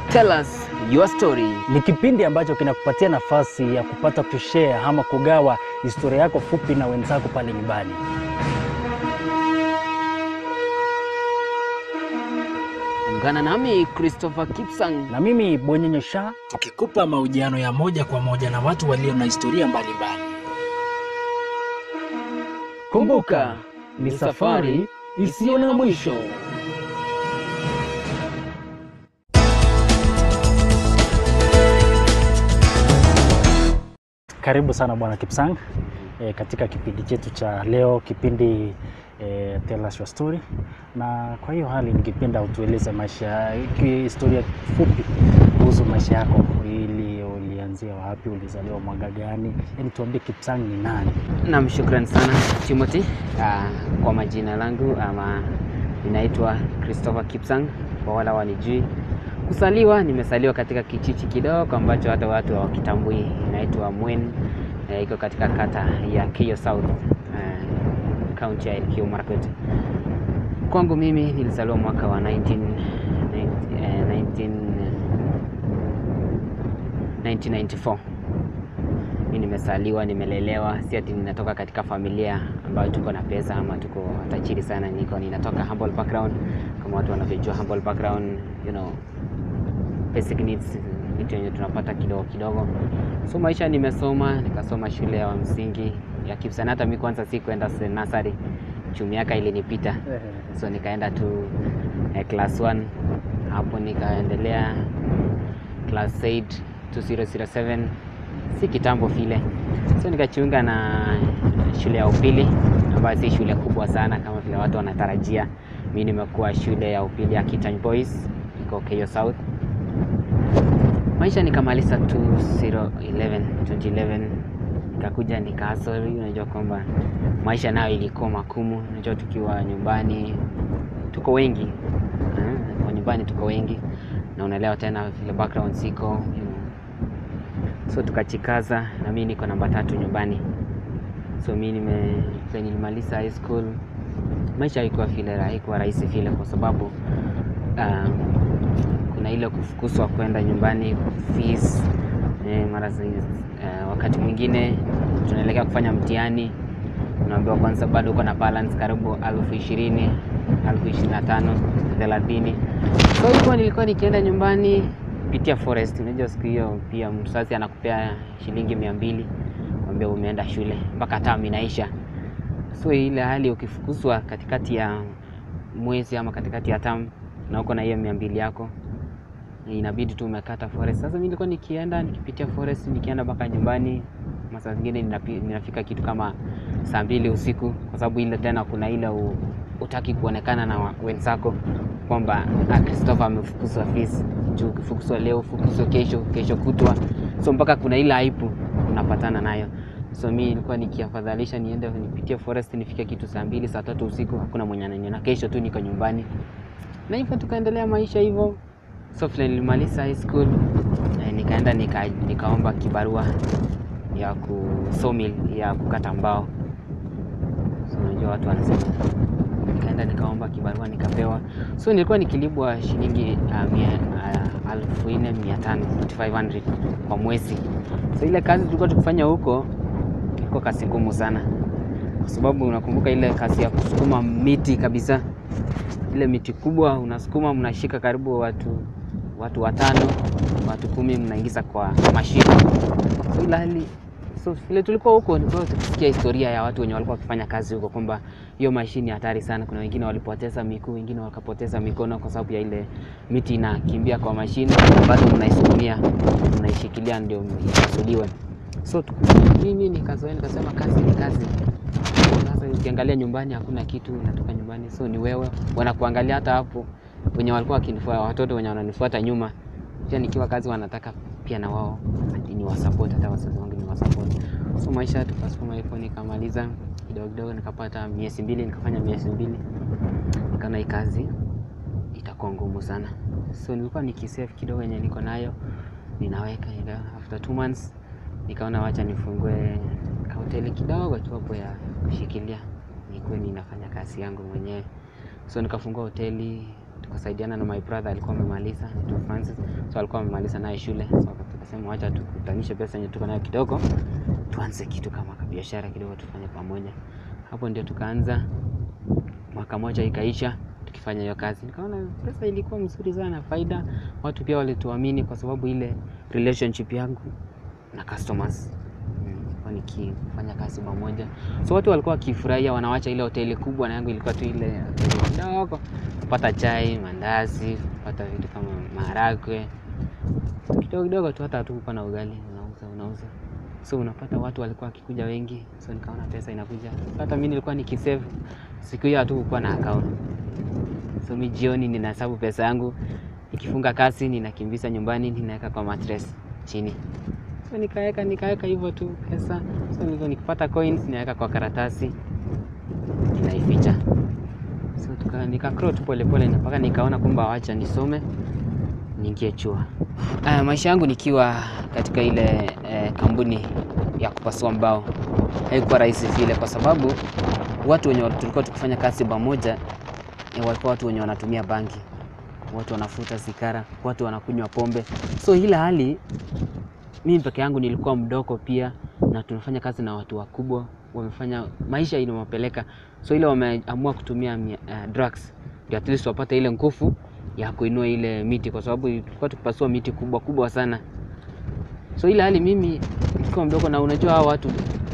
Tell us your story. Ni kipindi ambacho kinakupatia nafasi ya kupata kushare ama kugawa historia yako fupi na wenzako pale nyumbani. Ungana nami Christopher Kipsang. Na mimi Bwenyenye Shah, tukikupa mahojiano ya moja kwa moja na watu walio na historia mbalimbali. Kumbuka, ni safari isiyo na mwisho. Karibu sana Bwana Kipsang e, katika kipindi chetu cha leo, kipindi e, Tell Us Your Story. Na kwa hiyo hali ningependa utueleze maisha, historia fupi kuhusu maisha yako, ili ulianzia wapi, ulizaliwa mwaka gani, yaani tuambie Kipsang ni nani? Naam, shukran sana Timothy. Uh, kwa majina langu ama ninaitwa Christopher Kipsang kwa wala wanijui. Kusaliwa, nimesaliwa katika kijiji kidogo ambacho hata watu hawakitambui, inaitwa Mwen. Eh, iko katika kata ya Keyo South, eh, kaunti ya Elgeyo Marakwet. Kwangu mimi nilizaliwa mwaka wa 19, 19, eh, 19, 1994 mi nimesaliwa, nimelelewa, si ati ninatoka katika familia ambayo tuko na pesa ama tuko tajiri sana. Niko ninatoka humble background, kama watu wanavyojua humble background, you know, basic needs, vitu yenye tunapata kidogo kidogo. So maisha, nimesoma nikasoma shule ya msingi ya Kipsang. Hata mi kwanza si kwenda nursery, juu miaka ilinipita, so nikaenda tu eh, class 1 hapo nikaendelea class 8 2007 si kitambo vile, so nikajiunga na shule ya upili ambayo si shule kubwa sana kama vile watu wanatarajia. Mi nimekuwa shule ya upili ya Kitany Boys iko Keyo South. Maisha nikamaliza 2011 2011 nikakuja nikahasoli. Unajua kwamba maisha nayo ilikuwa makumu. Unajua tukiwa nyumbani tuko wengi eh, kwa nyumbani tuko wengi na unaelewa tena vile background siko you know, so tukachikaza na mi niko namba tatu nyumbani, so mi nime nilimaliza high school. Maisha haikuwa vile, haikuwa rahisi vile, kwa sababu um, kuna ile kufukuzwa kwenda nyumbani fees, eh, mara uh, wakati mwingine tunaelekea kufanya mtihani, unaambiwa kwanza bado uko na balance karibu elfu ishirini elfu ishirini na tano thelathini so hivyo nilikuwa nikienda nyumbani kupitia forest. Unajua siku hiyo pia mzazi anakupea shilingi mia mbili kwambia umeenda shule mpaka tamu inaisha. So ile hali ukifukuzwa katikati ya mwezi ama katikati ya tamu na uko na hiyo mia mbili yako inabidi tu umekata forest. Sasa mimi nilikuwa nikienda nikipitia forest nikienda mpaka nyumbani, masaa zingine ninafika kitu kama saa mbili usiku, kwa sababu ile tena kuna ile u, utaki kuonekana na wenzako kwamba Christopher amefukuzwa fees juu ukifukuzwa leo fukuzwa kesho, kesho kutwa, so mpaka kuna ile aibu unapatana nayo. So mi nilikuwa nikiafadhalisha niende nipitie forest nifike kitu saa mbili saa tatu usiku, hakuna mwenye ananiona, kesho tu niko nyumbani, na hivyo tukaendelea maisha hivyo. So vile nilimaliza high school eh, nikaenda nika, nikaomba kibarua ya ku sawmill ya kukata mbao. So unajua watu wanasema nikaenda nikaomba kibarua nikapewa. So nilikuwa nikilipwa shilingi elfu nne mia tano 4500 kwa mwezi. So ile kazi tulikuwa tukifanya huko ilikuwa kazi ngumu sana, kwa sababu unakumbuka ile kazi ya kusukuma miti kabisa, ile miti kubwa unasukuma, mnashika karibu watu watu watano, watu kumi, mnaingiza kwa mashine. So ile hali so vile tulikuwa huko nilikuwa tukisikia historia ya watu wenye walikuwa wakifanya kazi huko kwamba hiyo mashine hatari sana. Kuna wengine walipoteza miguu, wengine wakapoteza mikono kwa sababu ya ile miti inakimbia kwa mashine, bado mnaisukumia, mnaishikilia ndio ipasuliwe. So mimi nikazoea, nikasema kazi ni kazi. Sasa ukiangalia nyumbani hakuna kitu, unatoka nyumbani, so ni wewe wanakuangalia. Hata hapo wenye walikuwa wakinifuata, watoto wenye wananifuata nyuma, pia nikiwa kazi wanataka pia na wao ni wasupport, hata wazazi wangu ni wasupport. So maisha tukasukuma hivyo, nikamaliza kidogo kidogo, nikapata miezi mbili, nikafanya miezi mbili, nikaona hii kazi itakuwa ngumu sana, so nilikuwa nikisave kidogo yenye niko nayo ninaweka. After two months nikaona wacha nifungue kahoteli kidogo tu hapo ya kushikilia, nikuwe ninafanya kazi yangu mwenyewe. So nikafungua hoteli tukasaidiana na my brother alikuwa amemaliza anaitwa Francis, so alikuwa amemaliza naye shule, so tukasema wacha tukutanishe pesa yenye tuko nayo kidogo, tuanze kitu kama biashara kidogo tufanye pamoja. Hapo ndio tukaanza, mwaka moja ikaisha tukifanya hiyo kazi, nikaona pesa ilikuwa mzuri sana, faida. Watu pia walituamini kwa sababu ile relationship yangu na customers nilikuwa nikifanya kazi pamoja, so watu walikuwa wakifurahia, wanawacha ile hoteli kubwa, na yangu ilikuwa tu ile hoteli kidogo, kupata chai, mandazi, kupata vitu kama maharagwe kidogo kidogo tu, hata hatukuwa na ugali, unauza unauza, so unapata watu walikuwa wakikuja wengi, so nikaona pesa inakuja. So hata mimi nilikuwa nikisave, siku hiyo hatukukuwa na account, so mi jioni ninahesabu pesa yangu, nikifunga kazi ninakimbiza nyumbani, ninaweka kwa mattress chini so nikaweka nikaweka hivyo tu pesa. So nilikuwa nikipata coins naweka kwa karatasi ninaificha. So tuka nika grow tu polepole na mpaka nikaona kwamba wacha nisome niingie chuo. Uh, maisha yangu nikiwa katika ile eh, kampuni ya kupasua mbao haikuwa rahisi vile, kwa sababu watu wenye tulikuwa tukifanya kazi pamoja eh, walikuwa watu wenye wanatumia bangi, watu wanafuta sigara, watu wanakunywa pombe, so ile hali mimi peke yangu nilikuwa mdogo pia, na tunafanya kazi na watu wakubwa, wamefanya maisha inawapeleka, so ile wameamua kutumia uh, drugs ndio at least wapate ile nguvu ya kuinua ile miti, kwa sababu tulikuwa tukipasua miti kubwa kubwa sana. So ile hali mimi nikiwa mdogo, na unajua hao watu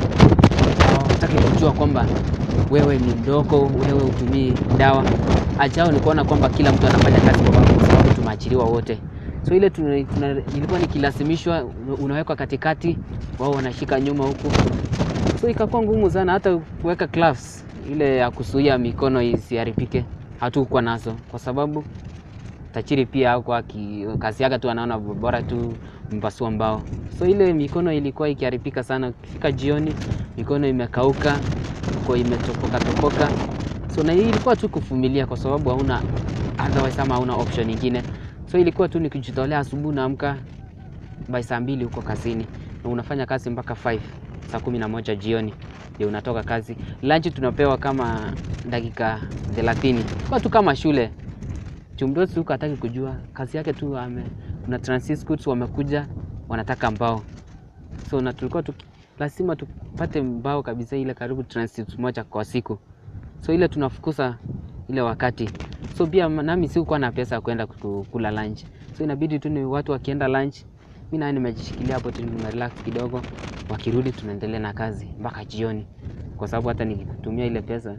hawataki kujua kwamba wewe ni mdogo, wewe utumii dawa. Ajao ni kuona kwamba kila mtu anafanya kazi kwa pamoja, kwa sababu tumeachiliwa wote so ile tuna, tuna, ilikuwa nikilazimishwa, unawekwa katikati, wao wanashika nyuma huku, so ikakuwa ngumu sana hata kuweka gloves ile ya kuzuia mikono isiharibike, hatukuwa nazo kwa sababu tajiri pia hakuwa kazi yake tu, anaona bora tu mpasua mbao, so ile mikono ilikuwa ikiharibika sana. Ukifika jioni mikono imekauka, kwa imetopoka topoka, so na hii ilikuwa tu kuvumilia, kwa sababu hauna otherwise, ama hauna option nyingine so ilikuwa tu nikijitolea. Asubuhi naamka by saa mbili huko kazini na unafanya kazi mpaka 5 saa kumi na moja jioni ndio unatoka kazi. Lunch tunapewa kama dakika 30 kwa tu kama shule. Chumdosi huko hataki kujua kazi yake tu ame, kuna transit scouts wamekuja wanataka mbao, so na tulikuwa tu lazima tupate mbao kabisa, ile karibu transit moja kwa siku, so ile tunafukuza ile wakati so pia nami sikuwa na pesa ya kwenda kula lunch, so inabidi tu ni watu wakienda lunch, mimi naye nimejishikilia hapo tu, nimerelax kidogo, wakirudi tunaendelea na kazi mpaka jioni, kwa sababu hata nikitumia ile pesa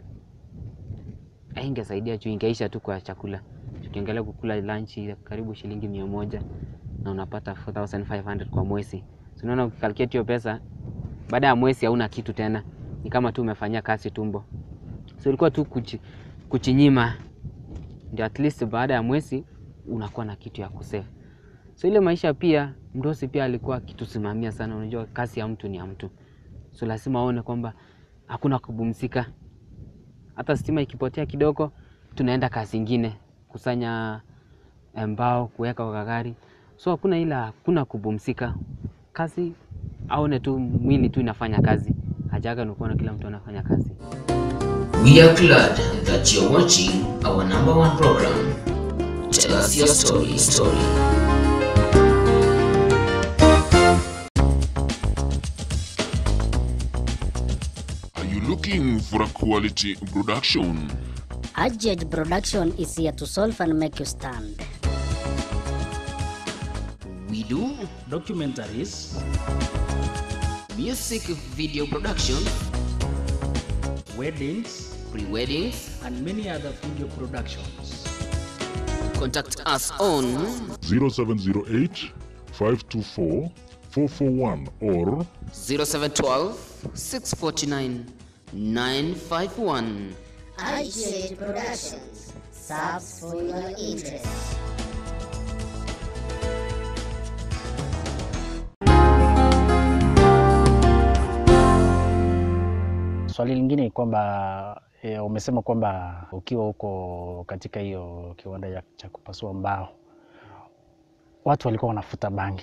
haingesaidia juu ingeisha tu kwa chakula. Tukiangalia kukula lunch karibu shilingi mia moja na unapata 4500 kwa mwezi, so unaona ukikalculate hiyo pesa, baada ya mwezi hauna kitu tena, ni kama tu umefanyia kazi tumbo. So ilikuwa tu kuchi, kuchinyima ndio at least baada ya mwezi unakuwa na kitu ya kusave. So ile maisha pia mdosi pia alikuwa akitusimamia sana. Unajua kazi ya mtu ni ya mtu, so lazima aone kwamba hakuna kupumzika. Hata stima ikipotea kidogo, tunaenda kazi ingine, kusanya mbao, kuweka kwa gari, so hakuna ila hakuna kupumzika. Kazi aone tu mwili tu inafanya kazi, hajaga nikuona kila mtu anafanya kazi. We are glad that you're watching our number one program. Tell us your story, story. Are you looking for a quality production? Adjudge Production is here to solve and make you stand. We do documentaries, music video production, weddings, pre-weddings. and many other video productions. Contact us on 0708 524 441 or 0712 649 951. Adjudge Productions serves for your interest. Swali lingine ni kwamba e, umesema kwamba ukiwa huko katika hiyo kiwanda ya- cha kupasua mbao watu walikuwa wanafuta bangi.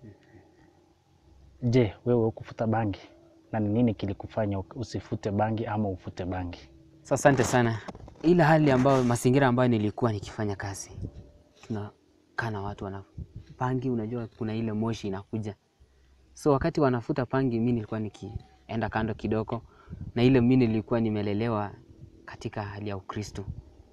Je, wewe hukufuta bangi na ni nini kilikufanya usifute bangi ama ufute bangi? So, asante sana. ile hali ambayo mazingira ambayo nilikuwa nikifanya kazi, tunakaa na watu wana pangi, unajua kuna ile moshi inakuja, so wakati wanafuta pangi, mi nilikuwa nikienda kando kidogo, na ile mi nilikuwa nimelelewa katika hali ya Ukristo,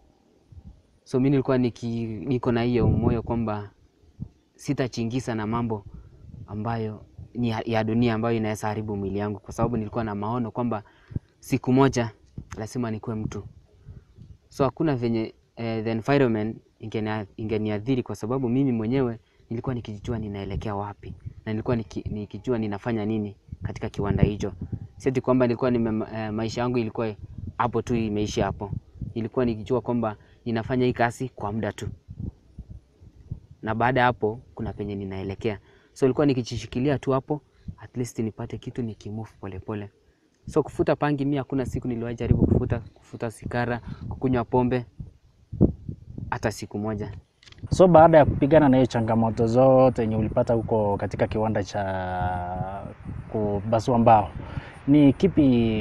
so mi nilikuwa niki, niko na hiyo moyo kwamba sitachingisa na mambo ambayo ni ya- ya dunia ambayo inaweza haribu mwili yangu, kwa sababu nilikuwa na maono kwamba siku moja lazima nikuwe mtu. So hakuna venye eh, the environment ingenia- ingeniadhiri kwa sababu mimi mwenyewe nilikuwa nikijua ninaelekea wapi na nilikuwa niki, nikijua ninafanya nini katika kiwanda hicho. Sieti kwamba nilikuwa nime, eh, maisha yangu ilikuwa hapo tu imeisha hapo. Nilikuwa nikijua kwamba ninafanya hii kazi kwa muda tu na baada ya hapo kuna penye ninaelekea. So ilikuwa nikijishikilia tu hapo, at least nipate kitu nikimove polepole. So kufuta pangi, mi hakuna siku niliwahi jaribu kufuta, kufuta sigara, kukunywa pombe hata siku moja. So baada ya kupigana na hiyo changamoto zote yenye ulipata huko katika kiwanda cha kubasua mbao, ni kipi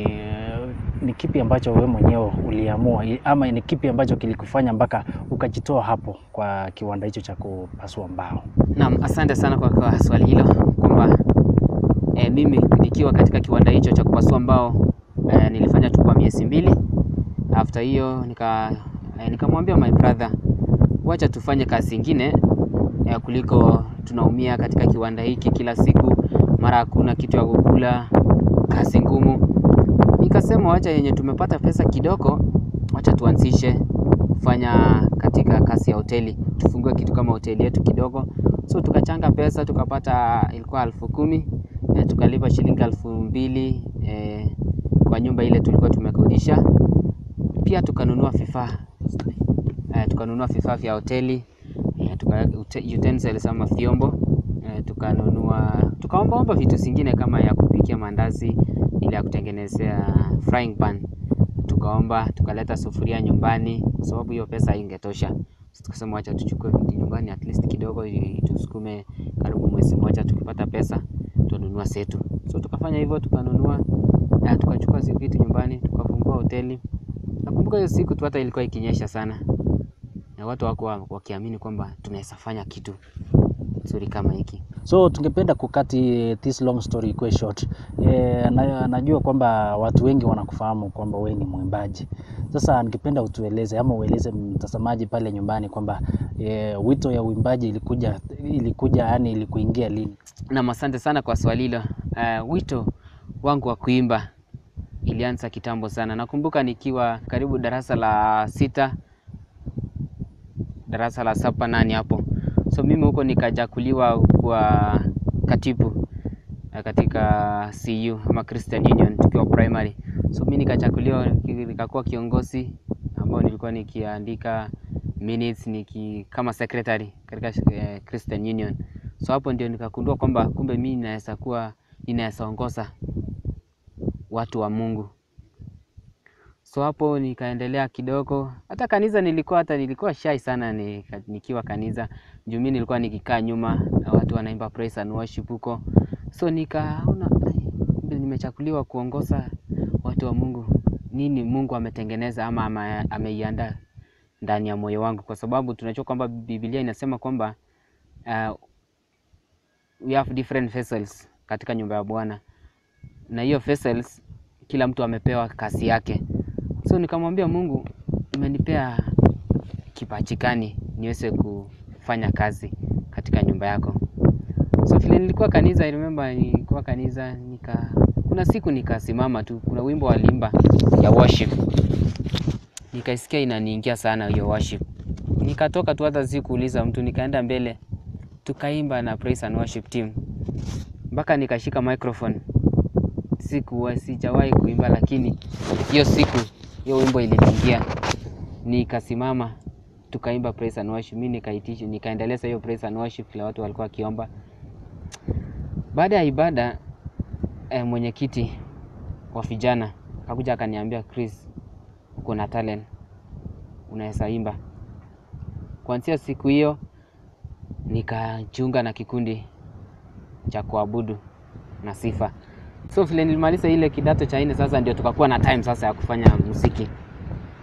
ni kipi ambacho wewe mwenyewe uliamua i- ama ni kipi ambacho kilikufanya mpaka ukajitoa hapo kwa kiwanda hicho cha kupasua mbao? Naam, asante sana kwa, kwa swali hilo kwamba e, mimi nikiwa katika kiwanda hicho cha kupasua mbao e, nilifanya tu kwa miezi mbili. After hiyo nika e, nikamwambia my brother, wacha tufanye kazi ingine e, kuliko tunaumia katika kiwanda hiki kila siku, mara hakuna kitu ya kukula, kazi ngumu. Nikasema wacha yenye tumepata pesa kidogo, wacha tuanzishe kufanya katika kazi ya hoteli, tufungue kitu kama hoteli yetu kidogo. So tukachanga pesa tukapata, ilikuwa elfu kumi e, tukalipa shilingi elfu mbili e, kwa nyumba ile tulikuwa tumekodisha. Pia tukanunua vifaa e, tukanunua vifaa vya hoteli e, tuka, ute- utensils ama vyombo e, tukanunua tukaombaomba vitu zingine kama ya kupikia mandazi, ile ya kutengenezea frying pan tukaomba, tukaleta sufuria nyumbani kwa sababu hiyo pesa haingetosha. So, tukasema wacha tuchukue vitu nyumbani at least kidogo ili tusukume karibu mwezi mmoja, tukipata pesa tununua setu. So tukafanya hivyo, tukanunua eh, tukachukua zi- vitu nyumbani, tukafungua hoteli. Nakumbuka hiyo siku tu hata ilikuwa ikinyesha sana, na watu wako wakiamini kwamba tunaweza fanya kitu nzuri kama hiki. So tungependa kukati this long story ikuwe short. E, na, najua kwamba watu wengi wanakufahamu kwamba wewe ni mwimbaji. Sasa ningependa utueleze ama ueleze mtazamaji pale nyumbani kwamba e, wito ya uimbaji ilikuja ilikuja yani ilikuingia lini? Naam, asante sana kwa swali hilo. Uh, wito wangu wa kuimba ilianza kitambo sana. Nakumbuka nikiwa karibu darasa la sita, darasa la saba nane hapo. So mimi huko nikajakuliwa kuwa katibu eh, katika CU ama Christian Union tukiwa primary. So mimi nikachakuliwa nikakuwa kiongozi ambao nilikuwa nikiandika minutes niki kama secretary katika eh, Christian Union. So hapo ndio nikagundua kwamba kumbe mimi naweza kuwa ninaweza ongoza watu wa Mungu. So hapo nikaendelea kidogo, hata kanisa nilikuwa hata nilikuwa shy sana ni, nikiwa kanisa juu mimi nilikuwa nikikaa nyuma na watu wanaimba praise and worship huko, so nikaona "Ai, kumbe nimechakuliwa kuongoza watu wa Mungu. Nini Mungu ametengeneza ama ama- ameiandaa ndani ya moyo wangu, kwa sababu tunajua kwamba Biblia inasema kwamba uh, we have different vessels katika nyumba ya Bwana, na hiyo vessels kila mtu amepewa kazi yake. So nikamwambia Mungu, umenipea kipaji gani niweze kufanya kazi katika nyumba yako? So vile nilikuwa kanisa, I remember nilikuwa kanisa nika kuna siku nikasimama tu, kuna wimbo waliimba ya worship, nikaisikia inaniingia sana hiyo worship, nikatoka tu, hata sikuuliza mtu, nikaenda mbele tukaimba na praise and worship team mpaka nikashika microphone. Sikuwa sijawahi kuimba, lakini hiyo siku hiyo wimbo iliniingia, nikasimama tukaimba praise and worship. Mimi nikaitisha nikaendeleza hiyo praise and worship, kila watu walikuwa wakiomba. Baada ya ibada eh, mwenyekiti wa vijana akakuja akaniambia, Chris, uko na talent, unaweza imba. Kuanzia siku hiyo nikajiunga na kikundi cha kuabudu na sifa. So vile nilimaliza ile kidato cha nne, sasa ndio tukakuwa na time sasa ya kufanya muziki.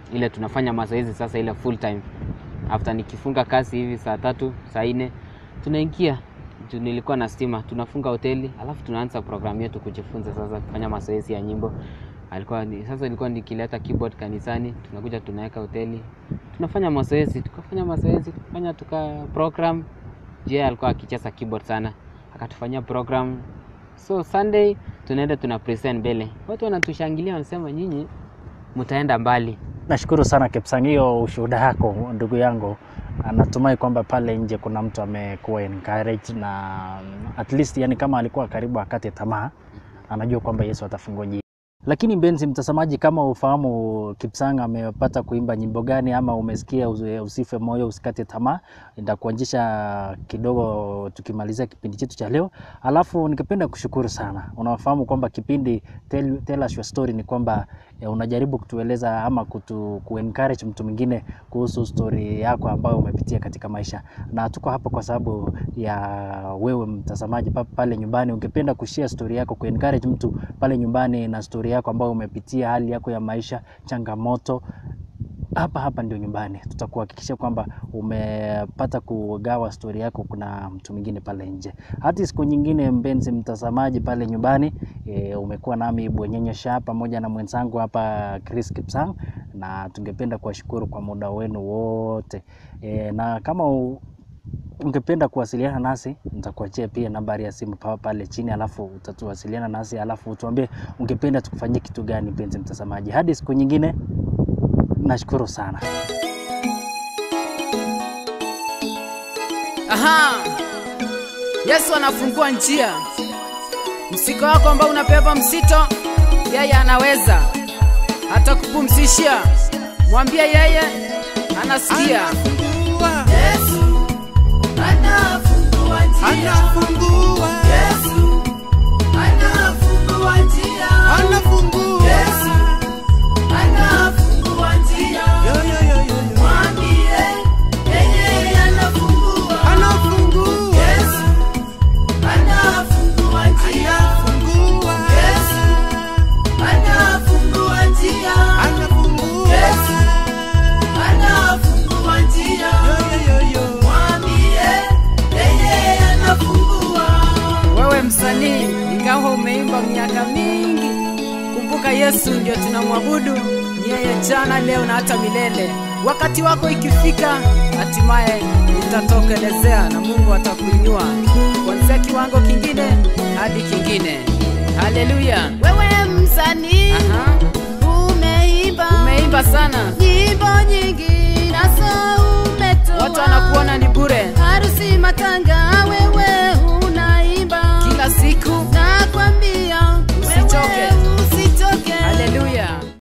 ile tunafanya mazoezi sasa ile full time after nikifunga kazi hivi saa tatu saa nne tunaingia juu nilikuwa na stima tunafunga hoteli alafu tunaanza programu yetu kujifunza sasa kufanya mazoezi ya nyimbo alikuwa ni, sasa nilikuwa nikileta keyboard kanisani tunakuja tunaweka hoteli tunafanya mazoezi tukafanya mazoezi tukafanya tuka program je alikuwa akicheza keyboard sana akatufanyia program so sunday tunaenda tuna present mbele watu wanatushangilia wanasema nyinyi mtaenda mbali Nashukuru sana Kipsang, hiyo ushuhuda yako ndugu yangu. Natumai kwamba pale nje kuna mtu amekuwa encouraged na at least, yani kama alikuwa karibu akate tamaa, anajua kwamba Yesu atafungua njia. Lakini mpenzi mtazamaji, kama ufahamu Kipsang amepata kuimba nyimbo gani ama umesikia usi- usife moyo usikate tamaa, nitakuanjisha kidogo tukimalizia kipindi chetu cha leo. Alafu ningependa kushukuru sana, unafahamu kwamba kipindi tell, tell us your story ni kwamba eh, unajaribu kutueleza ama kutu, kuencourage mtu mwingine kuhusu story yako ambayo umepitia katika maisha, na tuko hapa kwa sababu ya wewe mtazamaji pa- pale nyumbani, ungependa kushare story yako, kuencourage mtu pale nyumbani na story yako ambayo umepitia, hali yako ya maisha, changamoto hapa hapa ndio nyumbani. Tutakuhakikisha kwamba umepata kugawa stori yako, kuna mtu mwingine pale nje. Hadi siku nyingine, mpenzi mtazamaji pale nyumbani, e, umekuwa nami Bwenyenye Sha pamoja na mwenzangu hapa Chris Kipsang, na tungependa kuwashukuru kwa muda wenu wote e, na kama u, ungependa kuwasiliana nasi nitakuachia pia nambari ya simu pa- pale chini, alafu utatuwasiliana nasi, alafu utuambie ungependa tukufanyie kitu gani, mpenzi mtazamaji. Hadi siku nyingine, nashukuru sana. Aha! Yesu anafungua njia. Msiko wako ambao unabeba msito, yeye anaweza hata kupumzishia. Mwambie yeye anasikia. Yesu anafungua njia. Yesu anafungua njia. Yesu anafungua njia. Mwambie yeye anafungua. Yesu anafungua njia. Yesu anafungua njia. Yesu anafungua njia. Mwambie yeye anafungua. Wewe msanii, ingawa umeimba miaka mingi, kumbuka Yesu ndio tunamwabudu, ni yeye jana, leo na hata milele. Wakati wako ikifika, hatimaye utatokelezea na Mungu atakuinua kuanzia kiwango kingine hadi kingine. Haleluya! Wewe msanii Aha, umeimba umeimba sana, nyimbo nyingi nazo umetoa watu wanakuona ni bure. harusi